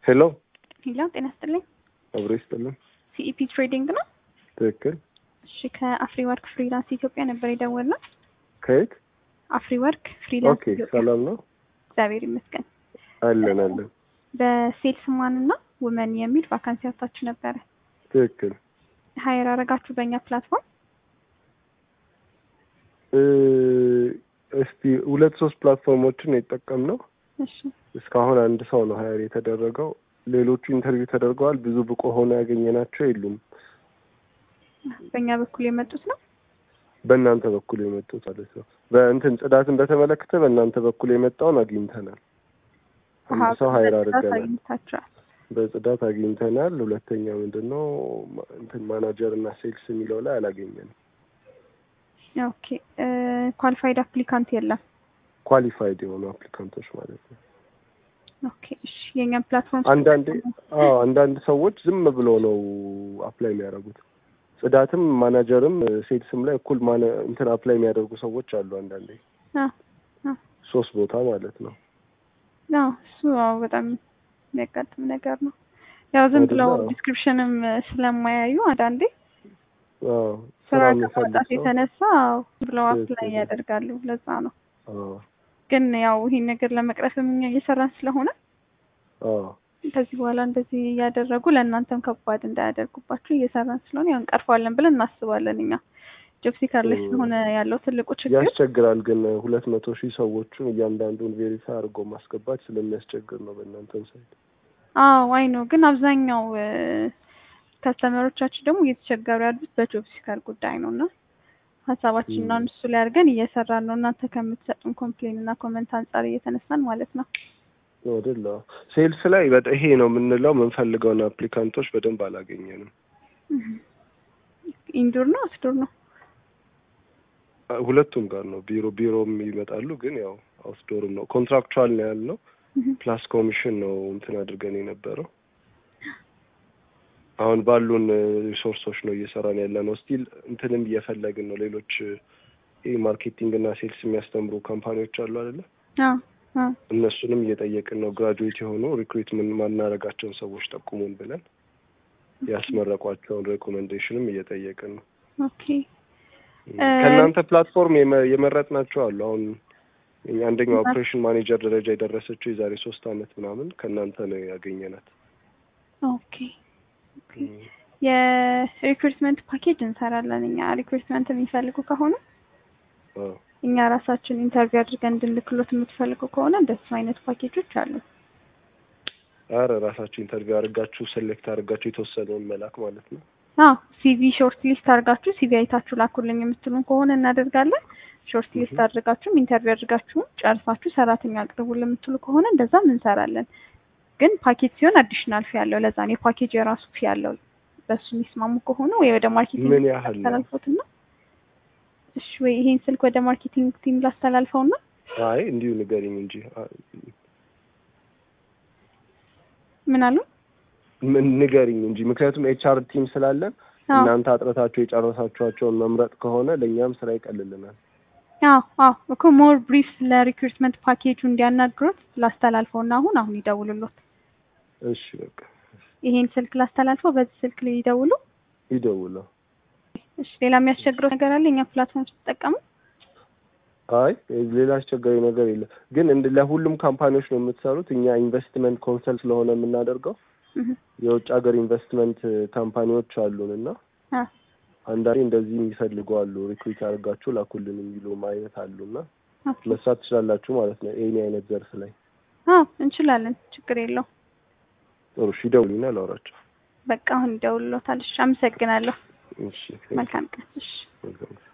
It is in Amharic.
ሄሎ ሄሎ ጤና ይስጥልኝ። አብሮ ይስጥልን። ሲኢፒ ትሬዲንግ ነው። ትክክል። እሺ ከአፍሪ ወርክ ፍሪላንስ ኢትዮጵያ ነበር የደወልነው። ከየት? አፍሪ ወርክ ፍሪላንስ ኦኬ። ኢትዮጵያ። ሰላም ነው? እግዚአብሔር ይመስገን። አለን አለን። በሴልስ ማን እና ውመን የሚል ቫካንሲ አውጥታችሁ ነበረ። ትክክል። ሀይር አረጋችሁ በእኛ ፕላትፎርም። እ እስቲ ሁለት ሶስት ፕላትፎርሞችን የጠቀምነው እሺ እስካሁን አንድ ሰው ነው ሀያር የተደረገው። ሌሎቹ ኢንተርቪው ተደርገዋል። ብዙ ብቁ ሆኖ ያገኘናቸው የሉም። በእኛ በኩል የመጡት ነው። በእናንተ በኩል የመጡት ማለት ነው። በእንትን ጽዳትን በተመለከተ በእናንተ በኩል የመጣውን አግኝተናል። አንድ አሃ፣ ሰው ሀይር በጽዳት አድርገናል። አግኝታችኋል። በጽዳት አግኝተናል። ሁለተኛ ምንድን ነው ማ- እንትን ማናጀር እና ሴልስ የሚለው ላይ አላገኘንም። ኦኬ ኳሊፋይድ አፕሊካንት የለም። ኳሊፋይድ የሆኑ አፕሊካንቶች ማለት ነው። ኦኬ እሺ የእኛም ፕላትፎርም አንዳንዴ አዎ አንዳንድ ሰዎች ዝም ብሎ ነው አፕላይ የሚያደርጉት። ጽዳትም ማናጀርም ሴልስም ላይ እኩል ማነ እንትን አፕላይ የሚያደርጉ ሰዎች አሉ። አንዳንዴ አ አ ሶስት ቦታ ማለት ነው። አዎ እሱ አዎ በጣም የሚያጋጥም ነገር ነው። ያው ዝም ብለው አይደለ? ዲስክሪፕሽንም ስለማያዩ አንዳንዴ አዎ ስራ ስራ የሚፈልግ ከማውጣት ሰው የተነሳ አዎ ብለው አፕላይ ትክክል። ያደርጋሉ። ለዛ ነው። አዎ ግን ያው ይሄን ነገር ለመቅረፍም እኛ እየሰራን ስለሆነ አዎ ከዚህ በኋላ እንደዚህ እያደረጉ ለእናንተም ከባድ እንዳያደርጉባችሁ እየሰራን ስለሆነ ያው እንቀርፈዋለን ብለን እናስባለን። እኛ ጆብ ሲከር ላይ እ- ስለሆነ ያለው ትልቁ ችግር ያስቸግራል። ግን ሁለት መቶ ሺህ ሰዎቹን እያንዳንዱን ቬሪፋይ አድርጎ ማስገባት ስለሚያስቸግር ነው በእናንተን ሳይት። አዎ አይ ነው። ግን አብዛኛው ከስተመሮቻችን ደግሞ እየተቸገሩ ያሉት በጆብ ሲከር ጉዳይ ነው እና ሀሳባችንን ም። እሱ ላይ አድርገን እየሰራን ነው። እናንተ ከምትሰጡን ኮምፕሌን እና ኮመንት አንጻር እየተነሳን ማለት ነው። አይደለ? ሴልስ ላይ በጣም ይሄ ነው የምንለው የምንፈልገውን አፕሊካንቶች በደንብ አላገኘንም። ኢንዱር ነው አውትዶር ነው? ሁለቱም ጋር ነው። ቢሮ ቢሮም ይመጣሉ፣ ግን ያው አውትዶርም ነው። ኮንትራክቹዋል ነው ያልነው። ፕላስ ኮሚሽን ነው እንትን አድርገን የነበረው። አሁን ባሉን ሪሶርሶች ነው እየሰራን ያለ ነው። ስቲል እንትንም እየፈለግን ነው። ሌሎች ይህ ማርኬቲንግ እና ሴልስ የሚያስተምሩ ካምፓኒዎች አሉ አይደለ? አዎ አዎ እነሱንም እየጠየቅን ነው። ግራጁዌት የሆኑ ሪክሩትመንት ማናረጋቸውን ሰዎች ጠቁሙን ብለን ያስመረቋቸውን ሬኮሜንዴሽንም እየጠየቅን ነው። ኦኬ ከእናንተ ፕላትፎርም የመ- የመረጥናቸው አሉ። አሁን እኛ አንደኛው ኦፕሬሽን ማኔጀር ደረጃ የደረሰችው የዛሬ ሶስት አመት ምናምን ከእናንተ ነው ያገኘናት። ኦኬ የሪክሩትመንት ፓኬጅ እንሰራለን እኛ። ሪክሩትመንት የሚፈልጉ ከሆነ አዎ። እኛ ራሳችን ኢንተርቪው አድርገን እንድንልክሎት የምትፈልጉ ከሆነ እንደሱ አይነት ፓኬጆች አሉ። አረ ራሳችሁ ኢንተርቪው አድርጋችሁ ሴሌክት አድርጋችሁ የተወሰነውን መላክ ማለት ነው። አዎ ሲቪ ሾርት ሊስት አድርጋችሁ ሲቪ አይታችሁ ላኩልኝ የምትሉን ከሆነ እናደርጋለን። ሾርት ሊስት Mhm. አድርጋችሁም ኢንተርቪው አድርጋችሁም ጨርሳችሁ ሰራተኛ አቅርቡልን የምትሉ ከሆነ እንደዛም እንሰራለን። ግን ፓኬጅ ሲሆን አዲሽናል ፊ ያለው ለዛ ነው የፓኬጅ የራሱ ፊ ያለው። በሱ የሚስማሙ ከሆነ ወይ ወደ ማርኬቲንግ ምን ያህል ነው? ላስተላልፈውትና እሺ፣ ወይ ይሄን ስልክ ወደ ማርኬቲንግ ቲም ላስተላልፈውና አይ እንዲሁ ንገሪኝ እንጂ አ- ምን አሉ? ምን ንገሪኝ እንጂ ምክንያቱም ኤችአር ቲም ስላለን አዎ እናንተ አጥረታችሁ የጨረሳችኋቸውን መምረጥ ከሆነ ለእኛም ስራ ይቀልልናል። አዎ አዎ እኮ ሞር ብሪፍ ለሪክሩትመንት ፓኬጁ እንዲያናግሩት ላስተላልፈውና አሁን አሁን ይደውሉሎት። እሺ በቃ ይሄን ስልክ ላስተላልፈው፣ በዚህ ስልክ ላይ ይደውሉ። ይደውለው። እሺ ሌላ የሚያስቸግረው ነገር አለ? እኛ ፕላትፎርም ስትጠቀሙ? አይ ሌላ አስቸጋሪ ነገር የለም። ግን እንደ ለሁሉም ካምፓኒዎች ነው የምትሰሩት። እኛ ኢንቨስትመንት ኮንሰልት ስለሆነ የምናደርገው እህ የውጭ ሀገር ኢንቨስትመንት ካምፓኒዎች አሉን እና አ አንዳንዴ እንደዚህ የሚፈልጉ አሉ። ሪክሩት አድርጋችሁ ላኩልን የሚሉም አይነት አሉ እና ኦኬ መስራት ትችላላችሁ ማለት ነው። ኤኒ አይነት ዘርፍ ላይ አዎ እንችላለን፣ ችግር የለው። ጥሩ። እሺ ይደውሉና ላውራቸው። በቃ አሁን ይደውሉሎታል። እሺ አመሰግናለሁ። እሺ መልካም ቀን። እሺ መልካም